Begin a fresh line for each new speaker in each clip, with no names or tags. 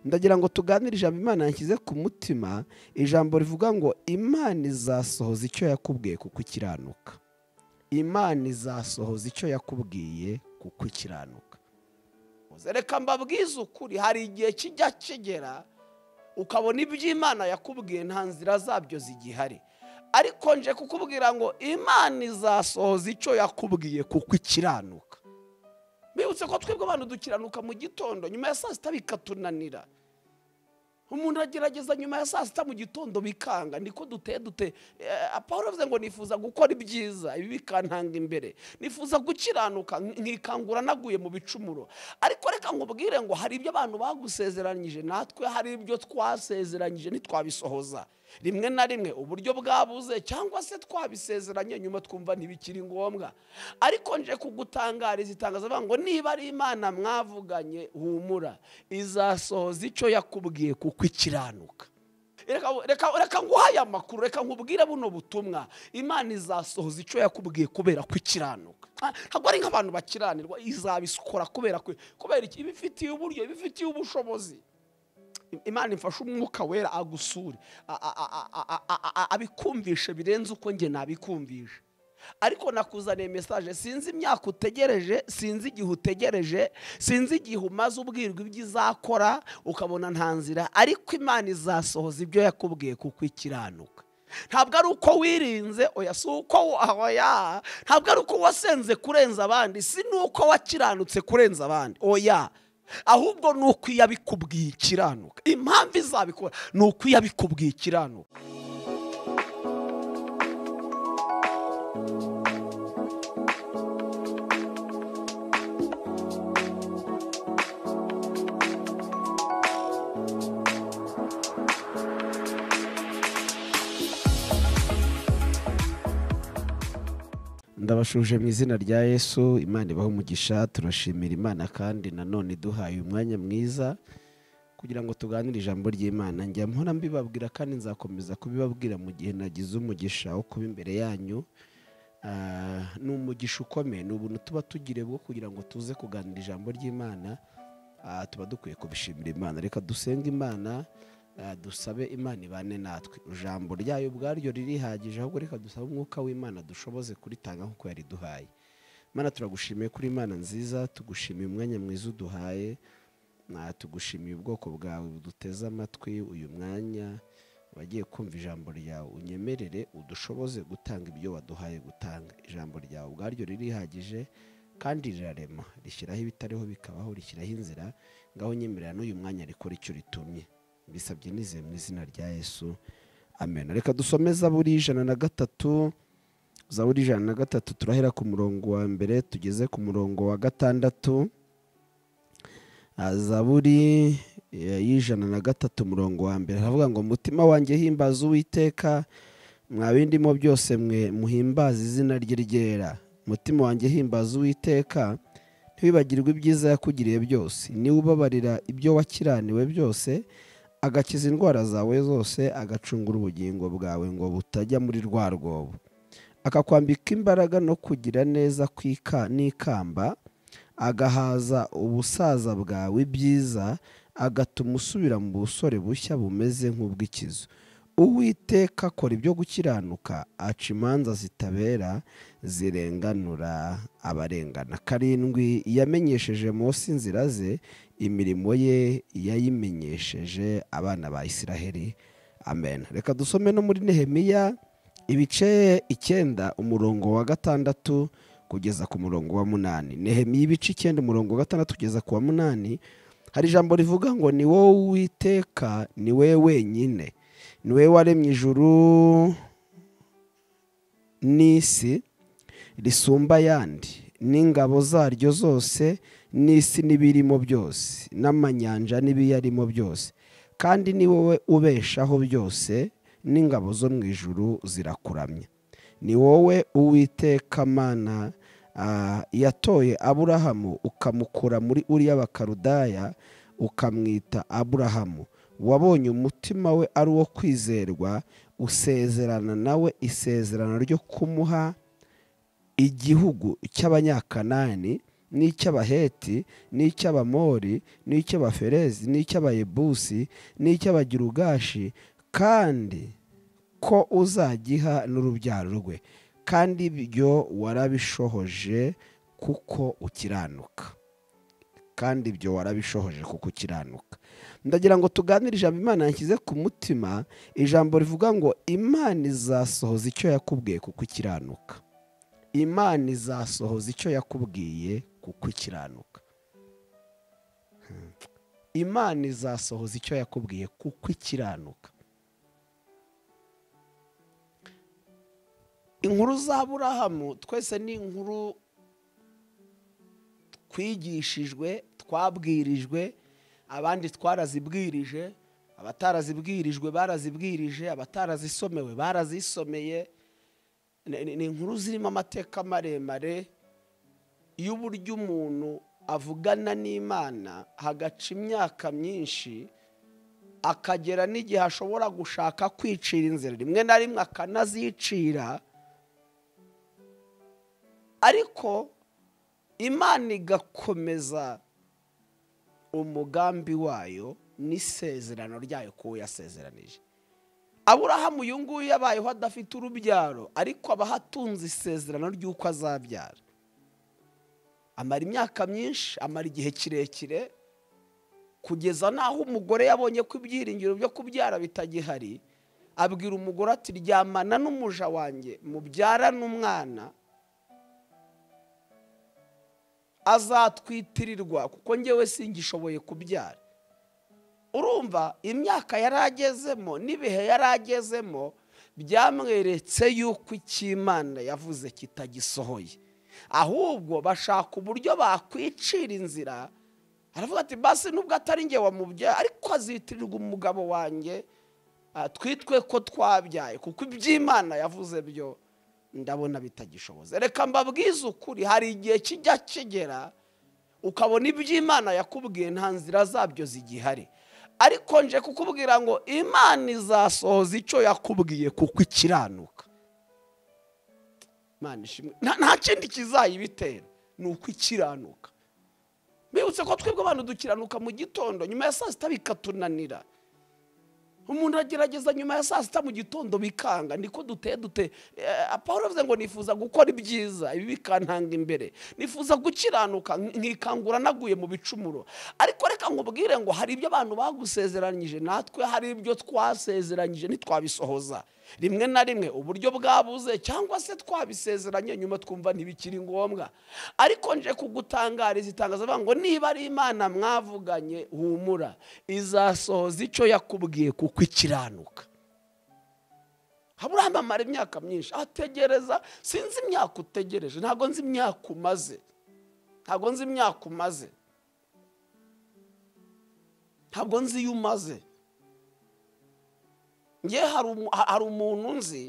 ndagira ngo tuganire ijambo imana yanshyize ku mutima ijambo rivuga ngo imana izasohoza icyo yakubwiye ku kukiranuka imana izasohoza icyo yakubwiye ku kukiranuka reka mbabwize ukuri hari igihe kijya kigera ukabona iby'imana yakubwiye nta nzira zabyo zigihari ariko nje kukubwira ngo imana izasohoza icyo yakubwiye ku kukiranuka bibutse ko twebwe abantu dukiranuka mu gitondo nyuma ya saa sita bikatunanira umuntu agerageza nyuma ya saa sita mu gitondo bikanga niko duteye dute paul avuze ngo nifuza gukora ibyiza ibi bikantanga imbere nifuza gukiranuka nkikangura naguye mu bicumuro ariko reka nkubwire ngo hari ibyo abantu bagusezeranyije natwe hari ibyo twasezeranyije ntitwabisohoza rimwe na rimwe uburyo bwabuze cyangwa se twabisezeranye nyuma twumva ntibikiri ngombwa ariko nje kugutangariza itangazo avuga ngo niba ari imana mwavuganye humura izasohoza icyo yakubwiye kuko ikiranuka reka nguhaye amakuru reka nkubwire buno butumwa imana izasohoza icyo yakubwiye kubera ko ikiranuka ntabwo ari nk'abantu bakiranirwa izabikora kubera kubera ibifitiye uburyo ibifitiye ubushobozi imana imfashe umwuka wera agusure abikumvishe birenze uko njye nabikumvishe ariko nakuzaniye mesaje sinzi imyaka utegereje sinzi igihe utegereje sinzi igihe umaze ubwirwa ibyo izakora ukabona nta nzira ariko imana izasohoza ibyo yakubwiye kuko ikiranuka ntabwo ari uko wirinze oya si uko wahoya ntabwo ari uko wasenze kurenza abandi si n'uko wakiranutse kurenza abandi oya ahubwo ni uko iyo abikubwiye ikiranuka impamvu izabikora ni uko iyo abikubwiye ikiranuka ndabashuje mu izina rya yesu imana ibaho umugisha turashimira imana kandi nanone duhaye umwanya mwiza kugira ngo tuganire ijambo ry'imana njya mpora mbibabwira kandi nzakomeza kubibabwira mu gihe nagize umugisha wo kuba imbere yanyu ni umugisha ukomeye ni ubuntu tuba tugire bwo kugira ngo tuze kuganira ijambo ry'imana tuba dukwiye kubishimira imana reka dusenge imana dusabe imana ibane natwe ijambo ryayo ubwaryo ririhagije ahubwo reka dusabe umwuka w'imana dushoboze kuritanga nk'uko yariduhaye imana turagushimiye kuri imana nziza tugushimiye umwanya mwiza uduhaye tugushimiye ubwoko bwawe buduteze amatwi uyu mwanya abagiye kumva ijambo ryawe unyemerere udushoboze gutanga ibyo waduhaye gutanga ijambo ryawe ubwaryo ririhagije kandi rirarema rishyiraho ibitariho bikabaho rishyiraho inzira ngaho nyemerera n'uyu mwanya rikora icyo ritumye bisabye nizeye mu izina rya yesu amen reka dusomeza buri ijana na gatatu za buri ijana na gatatu turahera ku murongo wa mbere tugeze ku murongo wa gatandatu za buri y'ijana na gatatu umurongo wa mbere haravuga ngo umutima wanjye himbaza uwiteka mwabindimo byose mwe muhimbaza izina rye ryera umutima wanjye himbaza uwiteka ntiwibagirwe ibyiza yakugiriye byose niba ubabarira ibyo wakiraniwe byose agakiza indwara zawe zose agacungura ubugingo bwawe ngo butajya muri rwa rwobo akakwambika imbaraga no kugira neza n'ikamba agahaza ubusaza bwawe ibyiza agatuma usubira mu busore bushya bumeze nk'ubw'ikizu uwiteka akora ibyo gukiranuka aca imanza zitabera zirenganura abarengana karindwi yamenyesheje munsi inzira ze imirimo ye yayimenyesheje abana ba Isiraheli amen reka dusome no muri nehemiya ibice icyenda umurongo wa gatandatu kugeza ku murongo wa munani nehemiya ibice icyenda umurongo wa gatandatu kugeza ku wa munani hari ijambo rivuga ngo ni wowe uwiteka ni we wenyine ni we waremye ijuru n'isi risumba ayandi n'ingabo zaryo zose n'isi n'ibirimo byose n'amanyanja n'ibiyarimo byose kandi ni wowe ubeshaho byose n'ingabo zo mu ijuru zirakuramya ni wowe uwiteka mana yatoye aburahamu ukamukura muri uriya bakarudaya ukamwita aburahamu wabonye umutima we ari uwo kwizerwa usezerana nawe isezerano ryo kumuha igihugu cy'abanyakanani n'icy'abaheti n'icy'abamori n'icy'abaferezi n'icy'abayebusi n'icy'abagirugashi kandi ko uzagiha n'urubyaro rwe kandi ibyo warabishohoje kuko ukiranuka kandi ibyo warabishohoje kuko ukiranuka ndagira ngo tuganire ijambo imana yanshyize ku mutima ijambo rivuga ngo imana izasohoza icyo yakubwiye kuko ukiranuka imana izasohoza icyo yakubwiye kuko ukiranuka imana izasohoza icyo yakubwiye kuko ikiranuka inkuru za burahamu twese ni inkuru twigishijwe twabwirijwe abandi twarazibwirije abatarazibwirijwe barazibwirije abatarazisomewe barazisomeye Ni- ni ni inkuru zirimo amateka maremare y'uburyo umuntu avugana n'imana hagaca imyaka myinshi akagera n'igihe ashobora gushaka kwicira inzira rimwe na rimwe akanazicira ariko imana igakomeza umugambi wayo n'isezerano ryayo kuwo yasezeranije aburahamu uyu nguyu yabayeho adafite urubyaro ariko aba ahatunze isezerano ry'uko azabyara amara imyaka myinshi amara igihe kirekire kugeza n'aho umugore yabonye ko ibyiringiro byo kubyara bitagihari abwira umugore ati ryamana n'umuja wanjye mubyara n'umwana azatwitirirwa kuko ngewe singishoboye kubyara urumva imyaka yari agezemo n'ibihe yari agezemo byamweretse yuko icy'imana yavuze kitagisohoye ahubwo bashaka uburyo bakwicira inzira aravuga ati basi nubwo atari njye wamubyara ariko azitirirwa umugabo wanjye ah, twitwe ko twabyaye kuko iby'imana yavuze byo ndabona bitagishoboze reka mbabwize ukuri hari igihe kijya kigera ukabona iby'imana yakubwiye nta nzira zabyo zigihari ariko nje kukubwira ngo imana izasohoza icyo yakubwiye kuko ikiranuka Imana ishimwe. nta nta kindi kizayibitera ni uko ikiranuka bibutse ko twebwe abantu dukiranuka mu gitondo nyuma ya saa sita bikatunanira umuntu agerageza nyuma ya saa sita mu gitondo bikanga niko duteye dute Eh, paul avuze ngo nifuza gukora ibyiza ibi bikantanga imbere nifuza gukiranuka nk- nkikangura naguye mu bicumuro ariko reka nkubwire ngo hari ibyo abantu bagusezeranyije natwe hari ibyo twasezeranyije ntitwabisohoza rimwe na rimwe uburyo bwabuze cyangwa se twabisezeranye nyuma twumva ntibikiri ngombwa ariko nje kugutangariza itangazo avuga ngo niba ari imana mwavuganye humura izasohoza icyo yakubwiye kuko ikiranuka aburahamu amara imyaka myinshi ategereza sinzi imyaka utegereje ntabwo nzi imyaka umaze ntabwo nzi imyaka umaze ntabwo nzi iyo umaze nge hari umu- ha- hari umuntu nzi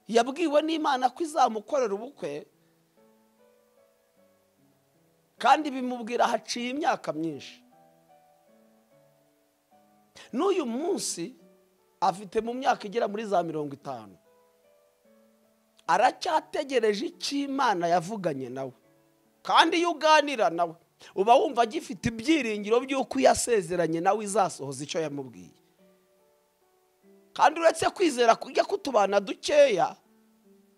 yabwiwe n'imana ko izamukorera ubukwe kandi bimubwira haciye imyaka myinshi n'uyu munsi afite mu myaka igera muri za mirongo itanu aracyategereje icyo imana yavuganye nawe kandi iyo uganira nawe uba wumva agifite ibyiringiro by'uko iyo asezeranye nawe izasohoza icyo yamubwiye kandi uretse kwizera kujya kutubana dukeya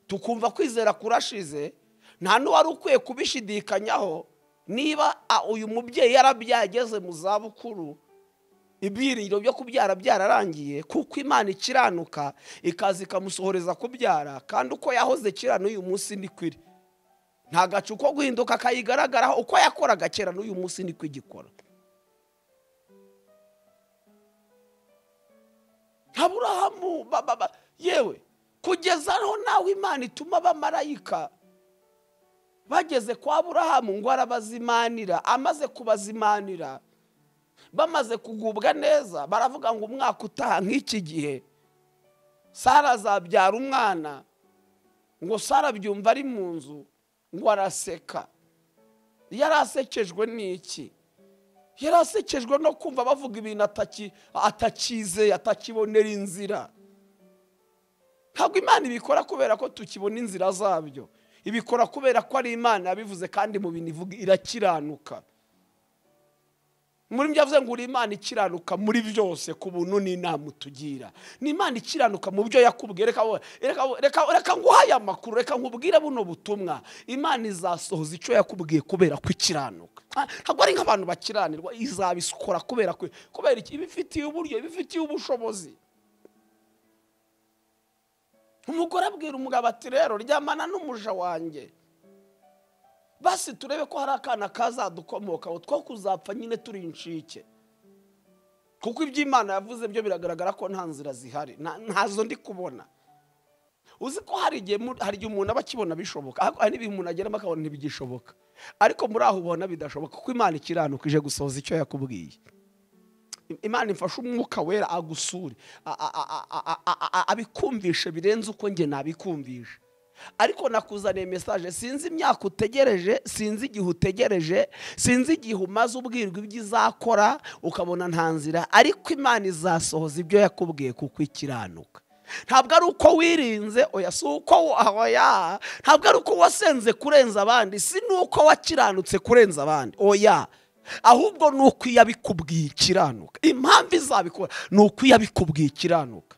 tukumva kwizera kurashize nta n'uwari ukwiye kubishidikanyaho niba a, uyu mubyeyi yarabyageze mu zabukuru ibyiringiro byo kubyara byararangiye kuko imana ikiranuka ikaza ikamusohoreza kubyara kandi uko yahoze kera n'uyu munsi niko iri nta gacu ko guhinduka kayigaragaraho uko yakoraga kera n'uyu munsi niko igikora aburahamu ba- ba- ba- yewe kugeza aho nawe imana ituma abamarayika bageze kwa aburahamu ngo arabazimanira amaze kubazimanira bamaze kugubwa neza baravuga ngo umwaka utaha nk'iki gihe sara azabyara umwana ngo sara abyumva ari mu nzu ngo araseka yari asekejwe n'iki yari asekejwe no kumva bavuga ibintu ataki- atakizeye atakibonera inzira ntabwo imana ibikora kubera ko tukibona inzira zabyo ibikora kubera ko ari imana yabivuze kandi mu bintu ivuga irakiranuka muri byo avuze ngo uri imana ikiranuka muri byose ku buntu n'inama utugira ni imana ikiranuka mu byo yakubwiye reka wo- reka wo- reka- reka nguhe aya makuru reka nkubwire buno butumwa imana izasohoza icyo yakubwiye kubera ko ikiranuka Ah, ntabwo ari nk'abantu bakiranirwa izabikora kubera ko- kubera iki ibifitiye uburyo ibifitiye ubushobozi umugore abwira umugabo ati rero ryamana n'umuja wanjye basi turebe ko hari akana kazadukomokaho two kuzapfa nyine turi inshike kuko iby'imana yavuze byo biragaragara ko nta nzira zihari nta- ntazo ndi kubona uzi ko hari igihe mu- hari igihe umuntu aba akibona bishoboka ariko hari n'ibihe umuntu ageramo akabona ntibigishoboka ariko muri aho ubona bidashoboka kuko imana ikiranuka ije gusohoza icyo yakubwiye imana imfashe umwuka wera agusure a- a- a- a- a- a- abikumvishe birenze uko njye nabikumvisha ariko nakuzaniye mesaje sinzi imyaka utegereje sinzi igihe utegereje sinzi igihe umaze ubwirwa ibyo izakora ukabona nta nzira ariko imana izasohoza ibyo yakubwiye kuko ikiranuka ntabwo ari uko wirinze oya si uko oya ntabwo ari uko wasenze kurenza abandi si n'uko wakiranutse kurenza abandi oya ahubwo ni uko iyo abikubwiye ikiranuka impamvu izabikora ni uko iyo abikubwiye ikiranuka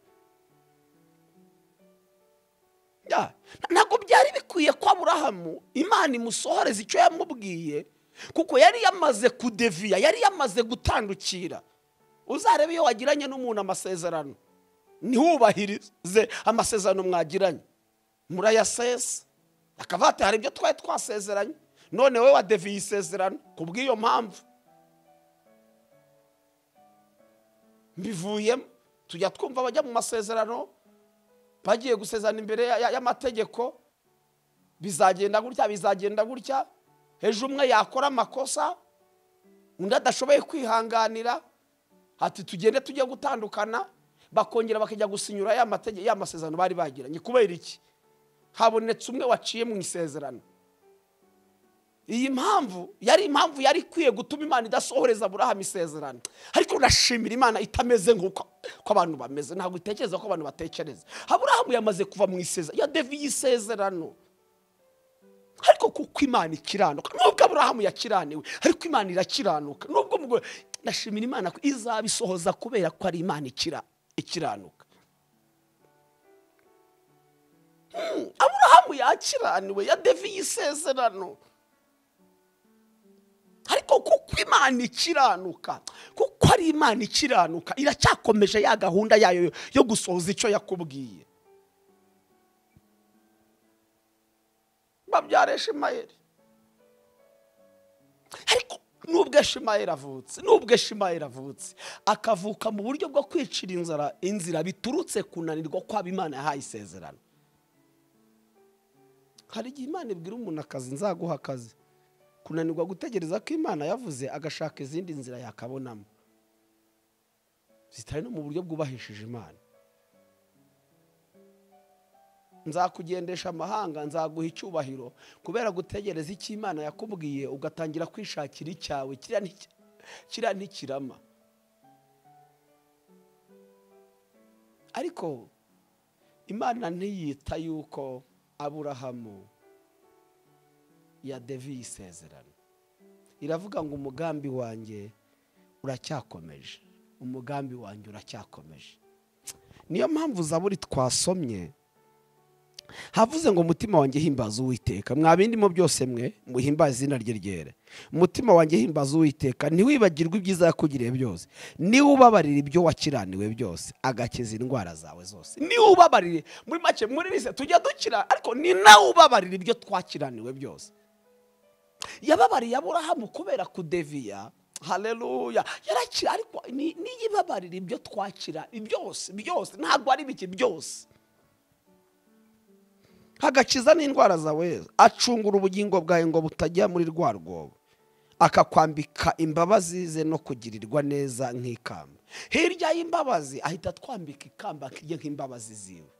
Ya, ntabwo byari bikwiye ko aburahamu imana imusohoreza icyo yamubwiye kuko yari yamaze kudeviya yari yamaze gutandukira uzarebe iyo wagiranye n'umuntu amasezerano ntiwubahirize amasezerano mwagiranye murayasesa akaba ati hari ibyo twari twasezeranye none wowe wadeviye isezerano ku bw'iyo mpamvu mbivuyemo tujya twumva abajya mu masezerano bagiye gusezerana imbere ya- ya- y'amategeko bizagenda gutya bizagenda gutya ejo umwe yakora amakosa undi adashoboye kwihanganira ati tugende tujye gutandukana bakongera bakajya gusinyura ya mategeko ya masezerano bari bagiranye kubera iki habonetse umwe waciye mu isezerano iyi mpamvu yari impamvu yari ikwiye gutuma imana idasohoreza aburahamu isezerano ariko nashimira imana itameze nk'uko ko abantu bameze ntabwo itekereza ko abantu batekereza aburahamu yamaze kuva mu isezerano yadeviye isezerano ariko kuko imana ikiranuka nubwo aburahamu yakiraniwe ariko imana irakiranuka nubwo umugore nashimira imana ko izabisohoza kubera ko ari imana ikira- ikiranuka Hmm, aburahamu yakiraniwe yadeviye isezerano ariko kuko imana ikiranuka kuko ari imana ikiranuka iracyakomeje ya gahunda yayo yo gusohoza icyo yakubwiye babyara eshimayeli ariko nubwo eshimayeli avutse nubwo eshimayeli avutse akavuka mu buryo bwo kwicira inzara inzira biturutse kunanirwa kwaba imana yahaye isezerano hari igihe imana ibwira umuntu akazi nzaguha akazi kunanirwa gutegereza ko imana yavuze agashaka izindi nzira yakabonamo zitari no mu buryo bwubahishije imana nzakugendesha amahanga nzaguha icyubahiro kubera gutegereza icyo imana yakubwiye ugatangira kwishakira icyawe kiriya nti- kiriya ntikirama ariko imana ntiyita yuko aburahamu yadeviye isezerano iravuga ngo umugambi wanjye uracyakomeje umugambi wanjye uracyakomeje niyo mpamvu zaburi twasomye havuze ngo umutima wanjye himbaza uwiteka mwa bindimo byose mwe muhimbaze izina rye ryera umutima wanjye himbaza uwiteka ntiwibagirwe ibyiza yakugiriye byose niwe ubabarira ibyo wakiraniwe byose agakiza indwara zawe zose niwe ubabarire muri make muri rise tujya dukira ariko ni nawe ubabarira ibyo twakiraniwe byose yababariye aburahamu kubera kudeviya hareruya yarakira ariko ni- niyo ibabarira ibyo twakira byose byose ntabwo ari bike byose hagakiza n'indwara zawe acungura ubugingo bwawe ngo butajya muri rwa rwobo akakwambika imbabazi ze no kugirirwa neza nk'ikamba hirya y'imbabazi ahita atwambika ikamba kijya nk'imbabazi ziwe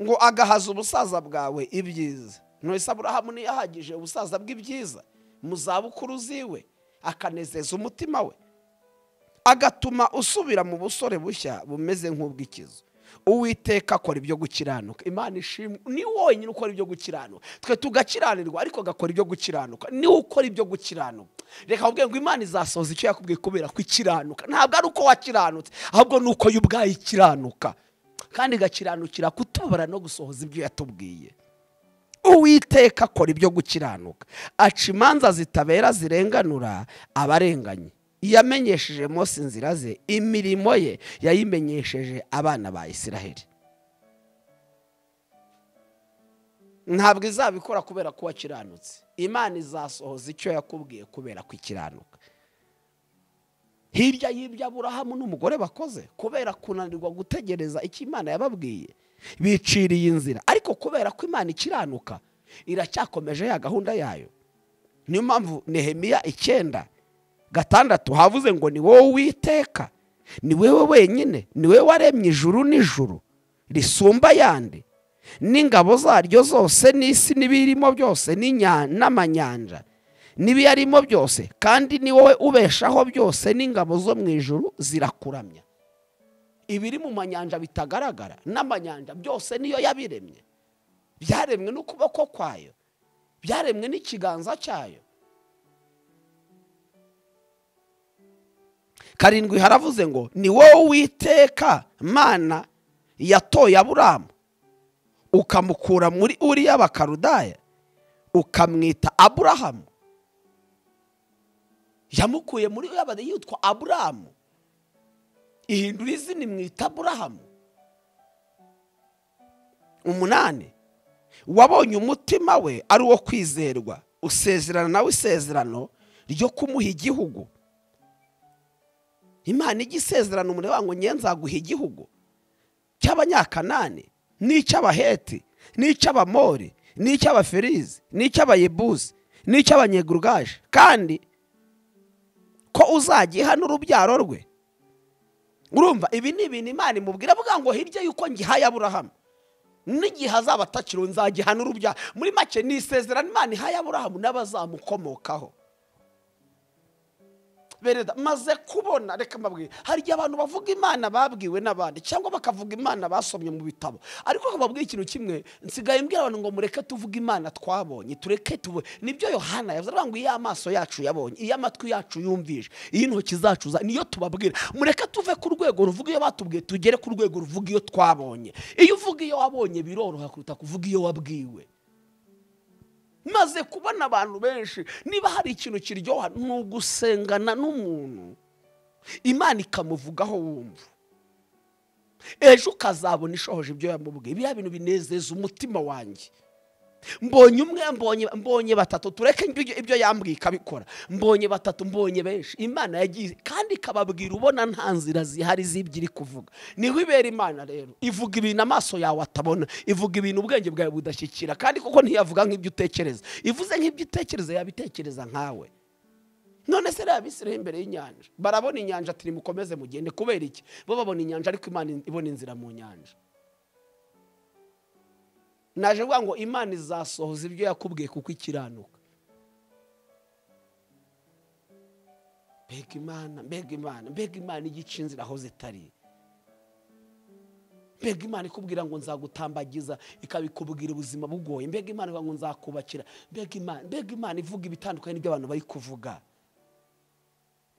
ngo agahaza ubusaza bwawe ibyiza ntwese aburahamu ntiyahagije ubusaza bw'ibyiza mu zabukuru ziwe akanezeza umutima we agatuma usubira mu busore bushya bumeze nk'ubw'ikizu uwiteka akora ibyo gukiranuka imana ishimwe ni wonyine ukora ibyo gukiranuka twe tugakiranirwa ariko agakora ibyo gukiranuka niwe ukora ibyo gukiranuka reka ubwenge ngo imana izasohoza icyo yakubwiye kubera ko ikiranuka ntabwo ari uko wakiranutse ahubwo ni uko yo ubwayo ikiranuka kandi igakiranukira kutubara no gusohoza ibyo yatubwiye uwiteka akora ibyo gukiranuka aca imanza zitabera zirenganura abarenganye yamenyesheje Mose inzira ze imirimo ye yayimenyesheje abana ba Isiraheli ntabwo izabikora kubera ko wakiranutse imana izasohoza icyo yakubwiye kubera ko ikiranuka hirya y'ibyo aburahamu n'umugore bakoze kubera kunanirwa gutegereza icyo imana yababwiye biciriye inzira ariko kubera ko imana ikiranuka iracyakomeje ya gahunda yayo niyo mpamvu nehemiya icyenda gatandatu havuze ngo ni wowe witeka ni wowe wenyine ni wowe waremye ijuru n'ijuru risumba ayandi n'ingabo zaryo zose n'isi n'ibiyirimo byose n'inya- n'amanyanja n'ibiyarimo byose kandi ni wowe ubeshaho byose n'ingabo zo mu ijuru zirakuramya ibiri mu manyanja bitagaragara n'amanyanja byose niyo yabiremye byaremwe n'ukuboko kwayo byaremwe n'ikiganza cyayo karindwi haravuze ngo ni wowe witeka mana yatoye aburamu ukamukura muri uriya bakarudaya ukamwita aburahamu yamukuye muri uriya bade yitwa aburamu ihindura izina imwita aburahamu umunani wabonye umutima we ari uwo kwizerwa usezerana nawe isezerano ryo kumuha igihugu imana ijya isezerana umuriro ngo nge nzaguha igihugu cy'abanyakanani n'icy'abaheti n'icy'abamori n'icy'abaferizi n'icy'abayebuzi n'icy'abanyegurugaje kandi ko uzagiha n'urubyaro rwe urumva ibi ni ibintu imana imubwira avuga ngo hirya y'uko ngihaye aburahamu n'igihe azaba atakiri nzagiha n'urubyaro muri make ni isezerano imana ihaye aburahamu n'abazamukomokaho bereda maze kubona reka mbabwire hari igihe abantu bavuga imana babwiwe n'abandi cyangwa bakavuga imana basomye mu bitabo ariko bababwira ikintu kimwe nsigaye mbwira abantu ngo mureke tuvuge imana twabonye tureke tuve nibyo yohana yavuze aravuga ngo iyo amaso yacu yabonye iyo amatwi yacu yumvije iyo intoki zacu za- niyo tubabwira mureke tuve ku rwego ruvuga iyo batubwiye tugere ku rwego ruvuga iyo twabonye iyo uvuga iyo wabonye biroroha kuruta kuvuga iyo wabwiwe maze kubona abantu benshi niba hari ikintu kiryoha ni ugusengana n'umuntu imana ikamuvugaho wumva ejo ukazabona ishohoje ibyo yamubwiye biriya bintu binezeza umutima wanjye mbonye umwe mbonye mbonye batatu tureke ibyo ibyo yambwiye ikabikora mbonye batatu mbonye benshi imana yagiye kandi ikababwira ubona nta nzira zihari z'ibyo iri kuvuga niho ibera imana rero ivuga ibintu amaso yawe atabona ivuga ibintu ubwenge bwawe budashyikira kandi kuko ntiyavuga nk'ibyo utekereza ivuze nk'ibyo utekereza yabitekereza nkawe none se reba abisiraho imbere y'inyanja barabona inyanja ati nimukomeze mugende kubera iki bo babona inyanja ariko imana ibona inzira mu nyanja naje kuvuga ngo imana izasohoza ibyo yakubwiye kuko ikiranuka mbega imana mbega imana mbega imana igica inzira aho zitari mbega imana ikubwira ngo nzagutambagiza ikabikubwira ubuzima bugoye mbega imana ivuga ngo nzakubakira mbega imana mbega imana ivuga ibitandukanye n'ibyo abantu bari kuvuga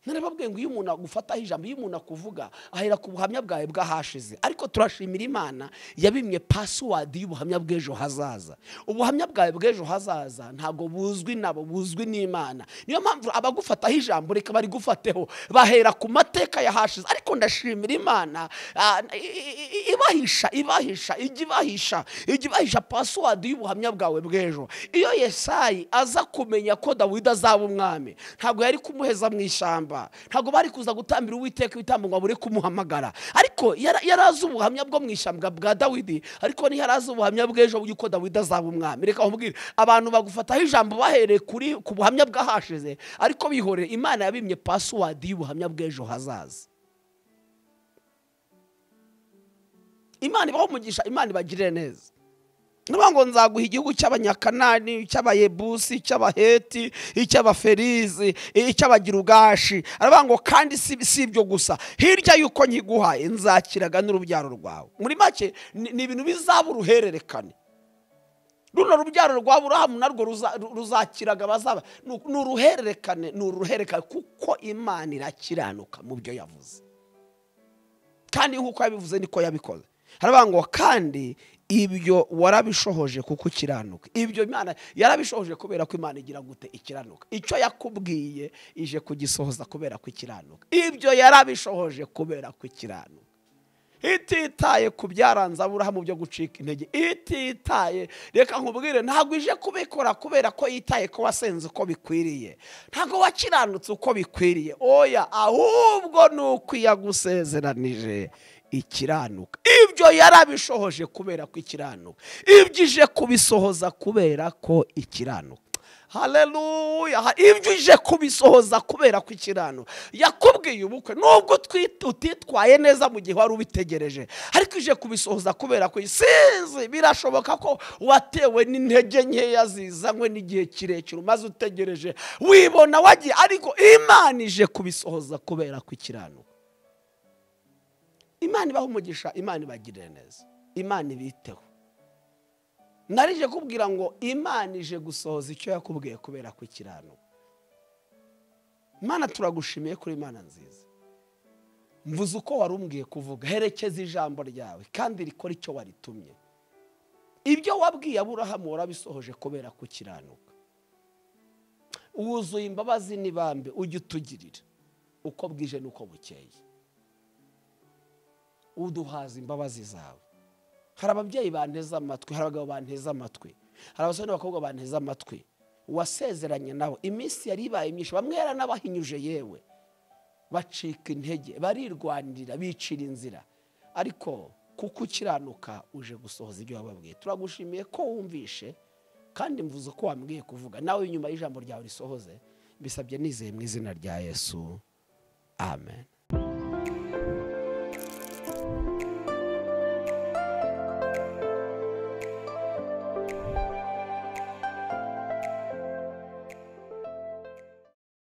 narababwiye ngo iyo umuntu agufataho ijambo iyo umuntu akuvuga ahera ku buhamya bwawe bw'ahashize ariko turashimira imana yabimye pasiwadi y'ubuhamya bw'ejo hazaza ubuhamya bwawe bw'ejo hazaza ntabwo buzwi nabo buzwi n'imana niyo mpamvu abagufataho ijambo reka barigufateho bahera ku mateka y'ahashize ariko ndashimira imana ah, i- i- i- ibahisha ibahisha ijya ibahisha ijya ibahisha pasiwadi y'ubuhamya bwawe bw'ejo iyo yesayi aza kumenya ko dawidi azaba umwami ntabwo yari kumuheza mu ishyamba ntabwo bari kuza gutambira uwiteka ibitambo ngo abure kumuhamagara ariko yara- yari azi ubuhamya bwo mu ishyamba bwa dawidi ariko ntiyari azi ubuhamya bw'ejo yuko dawidi azaba umwami reka nkubwire abantu bagufataho ijambo bahereye kuri ku buhamya bw'ahashize ariko bihorere imana yabimye pasiwadi y'ubuhamya bw'ejo hazaza imana ibaho umugisha imana ibagirire neza ni ukuvuga ngo nzaguha igihugu cy'abanyakanani icy'abayebusi icy'abaheti icy'abaferizi icy'abagirugashi aravuga ngo kandi si si ibyo gusa hirya y'uko nkiguha nzakiraga n'urubyaro rwawe muri make ni ni ibintu bizaba uruhererekane runo rubyaro rwa burahamu narwo ruza- ru- ruzakiraga bazaba ni uku- ni uruhererekane ni uruhererekane kuko imana irakiranuka mu byo yavuze kandi nk'uko yabivuze niko yabikoze haravuga ngo kandi ibyo warabishohoje kuko ukiranuka ibyo imana yarabishohoje kubera ko imana igira gute ikiranuka icyo yakubwiye ije kugisohoza kubera ko ikiranuka ibyo yarabishohoje kubera ko ikiranuka ititaye ku byaranze aburahamu byo gucika intege ititaye reka nkubwire ntabwo ije kubikora kubera ko yitaye ko wasenze uko bikwiriye ntabwo wakiranutse uko bikwiriye oya ahubwo ni uko iyo agusezeranije ikiranuka ibyo yarabishohoje kubera ko ikiranuka ibyo ije kubisohoza kubera ko ikiranuka haleluya Ha- ibyo uje kubisohoza kubera ko ikirano yakubwiye ubukwe nubwo utwi- utitwaye neza mu gihe wari ubitegereje ariko uje kubisohoza kubera ko sinzi birashoboka ko watewe n'intege nkeya zizanywe n'igihe kirekire umaze utegereje wibona wagiye ariko imana ije kubisohoza kubera ko ikirano imana ibaha umugisha imana ibagirire neza imana ibiteho narije kubwira ngo imana ije gusohoza icyo yakubwiye kubera ko ikiranuka imana turagushimiye kuri imana nziza mvuze uko wari umbwiye kuvuga herekeza ijambo ryawe kandi rikora icyo waritumye ibyo wabwiye aburahamu warabisohoje kubera ko ukiranuka wuzuye imbabazi n'ibambe ujye utugirira uko bwije n'uko bukeye uduhaza imbabazi zawe hari ababyeyi banteze amatwi hari abagabo banteze amatwi hari abasore n'abakobwa banteze amatwi uwasezeranye nabo iminsi yari ibaye myinshi bamwe yaranabahinyuje yewe bacika intege barirwanirira bicira inzira ariko kuko ukiranuka uje gusohoza ibyo wababwiye turagushimiye ko wumvishe kandi mvuze uko wambwiye kuvuga nawe inyuma y'ijambo ryawe risohoze mbisabye nizeye mu izina rya yesu amen